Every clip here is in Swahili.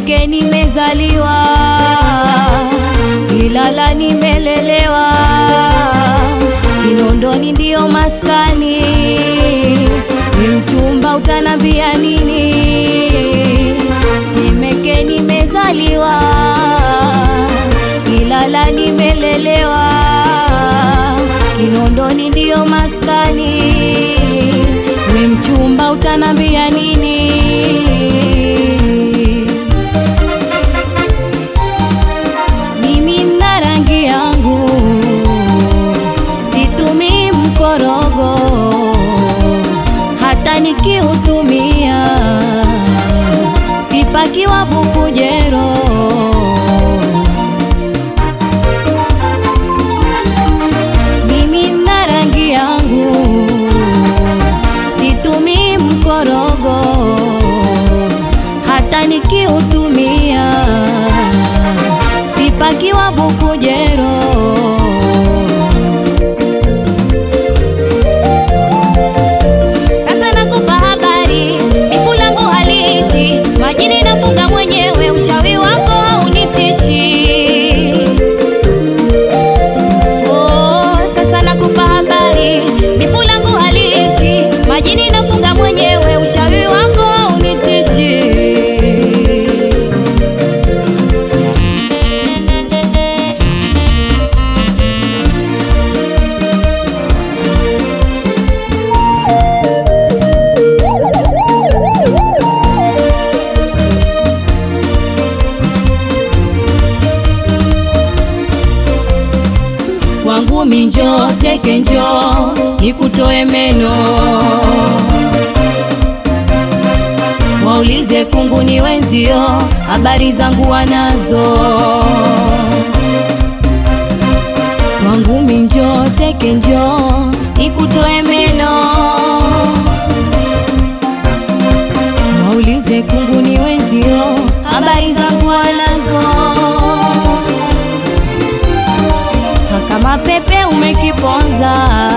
Temeke nimezaliwa, Ilala nimelelewa, Kinondoni ndiyo maskani. Ni mchumba utanambia nini? Temeke nimezaliwa, Ilala nimelelewa, Kinondoni ndiyo maskani. We mchumba utanambia nini? Mimi na rangi yangu situmii mkorogo, hata nikiutumia sipakiwa bukujero. Mimi na rangi yangu situmii mkorogo, hata nikiutumia sipakiwa bukujero. Sasa nakupa habari, bifu langu haliishi majini, nafunga mwenyewe, uchawi wako haunitishi. Oh, sasa nakupa habari, bifu langu haliishi majini, nafunga mwenyewe, uchawi wako haunitishi. Kwangu minjo teke njo nikutoe meno, waulize kungu ni wenzio, habari zangu wanazo. Kwangu minjo teke njo nikutoe meno, waulize kungu ni wenzio, habari zangu wanazo. kama pepe umekiponza,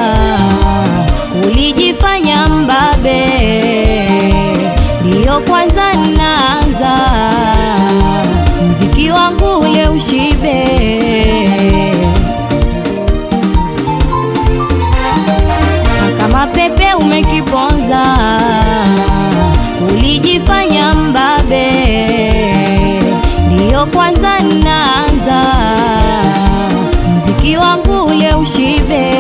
ulijifanya mbabe, ndiyo kwanza naanza mziki wangu ule ushibe. Kama pepe umekiponza, ulijifanya mbabe, ndiyo kwanza naanza mziki wangu ule ushibe.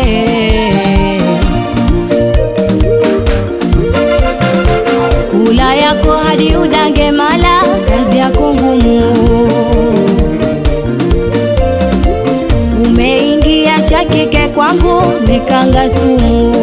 Kula yako hadi udange mala, kazi yako ngumu. Umeingia cha kike kwangu, mekanga sumu.